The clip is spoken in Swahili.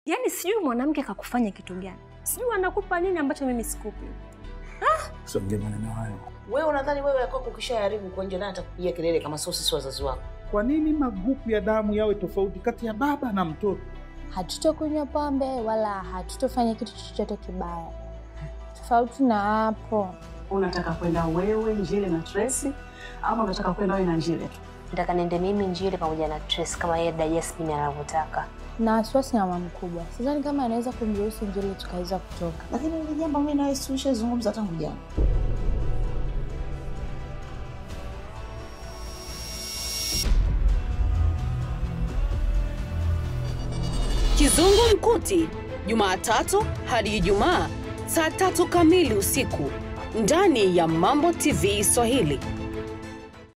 Yaani sijui mwanamke kakufanya kitu gani, sijui anakupa nini ambacho mimi sikupi. Usiongee maneno hayo. Wewe unadhani wewe yako ukishaharibu kwa nje, nani atakupigia kelele kama sio sisi wazazi wako? Kwa nini magrupu ya damu yawe tofauti kati ya baba na mtoto? Hatutokunywa pombe wala hatutofanya kitu chochote kibaya. Tofauti na hapo, Unataka kwenda wewe Njile na Tracy ama unataka kwenda wewe na Njile tu? Nataka niende mimi Njile pamoja na Trace kama yeye dada Jasmine anavyotaka. na wasiwasi na mama mkubwa, sidhani kama anaweza kumruhusu Njili tukaweza kutoka. Lakini hili jambo mimi nawe tulishazungumza tangu jana. Kizungumkuti, Jumatatu hadi Ijumaa saa tatu kamili usiku ndani ya Mambo TV Swahili.